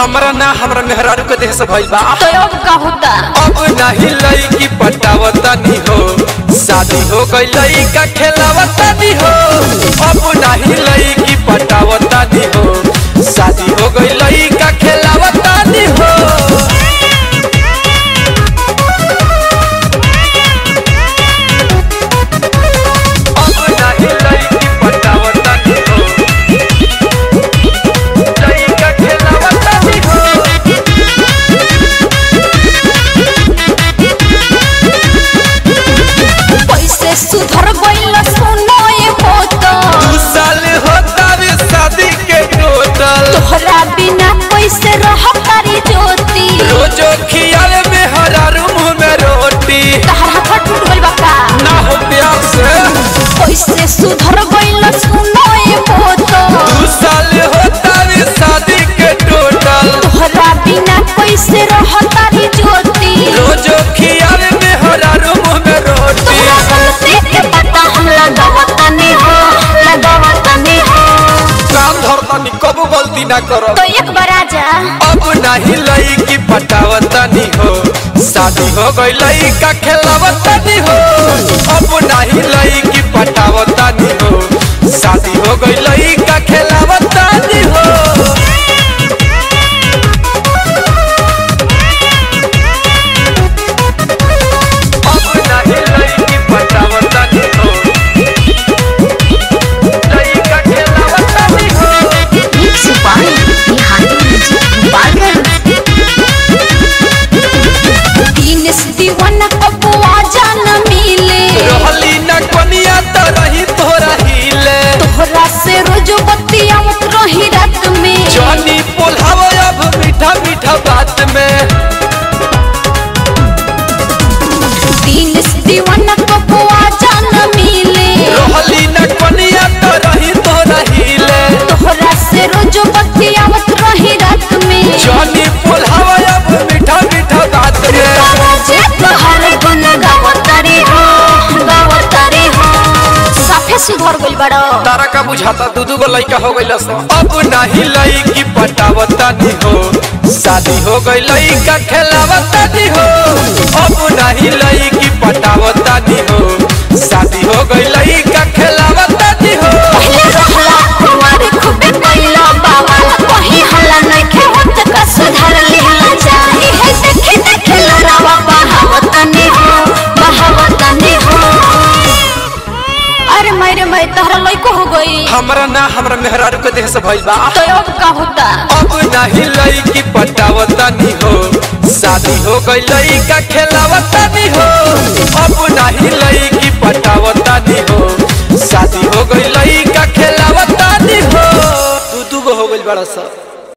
हमरा ना हमरा मेहरारू के देह से भइल बा तो अब का होता अब नहीं लईकी पटावतानी हो शादी हो गई लईका खेलावतानी हो अब नहीं लईकी पटावतानी हो शादी हो गई लईका खेलावतानी हो अब नहीं लईकी पटावतानी हो लईका खेलावतानी हो पैसे सुधर गइल सुनो ये होता दू साल होता रे शादी के टोटल तोहरा बिना पैसे रह तारी ज्योति रोजो खियाल में हरारू मुंह में रोटी तहर हाथ टूट गइल बा का ना हो प्यार से पैसे सुधर गइल सुनो ये होता दू साल होता रे शादी के टोटल तोहरा बिना पैसे रह तारी ज्योति रोजो खियाल में हरारू मुंह में रोटी तोहरा गलती के पता हम लगावतनी हो लगावतनी हो काम धरतानी कबू गलती ना करो तो एक बार आजा अब नहीं लईकी पटावतानी हो शादी हो गई लईका खेलावतानी हो अब नहीं लईकी पटावतानी हो शादी हो गई लईका खेलावतानी हो अब नहीं लईकी पटावतानी हो लईका खेलावतानी हो mix by Bihari music Gopalganj Dinesh दीवाना कबुआ जान मिले रहली न कोनिया त रही तोरा हिले तोहरा से रोज बतियावत रही रात में जानी बोलाव अब मीठा मीठा बात में दिनेश दीवाना कबुआ जान मिले रहली न कोनिया त रही तोरा हिले तोहरा से रोज बतियावत रही रात में जानी बोलाव अब मीठा मीठा बात में जे तोहर गुन गावतारी हो गावतारी हो साफे सुधर गइल बड़ो तारा का बुझाता दू दू गो लइका हो गइल अब नहीं लईकी पटावतानी हो शादी हो गई लइका खेलावतानी हो अब नहीं लईकी पटावतानी हो शादी हो गई लइका खेलावतानी हो पहले रहला कुंवारी खूबे कइला बाबा कहीं हल्ला नइखे होत का सुधार लिहला चाही है देखे देखे लड़ावा बहावतनी हो बहावतनी हो अरे मेरे मैं तहरा लइको हो गई हमरा ना हमरा मेहरारू के देह से भइल बा तो अब का होता अब नहीं लईकी पटावतानी हो शादी हो गई लइका खेलावतानी हो अब नहीं लईकी पटावतानी हो शादी हो गई लइका खेलावतानी हो दू दू गो हो गइल बड़ा सा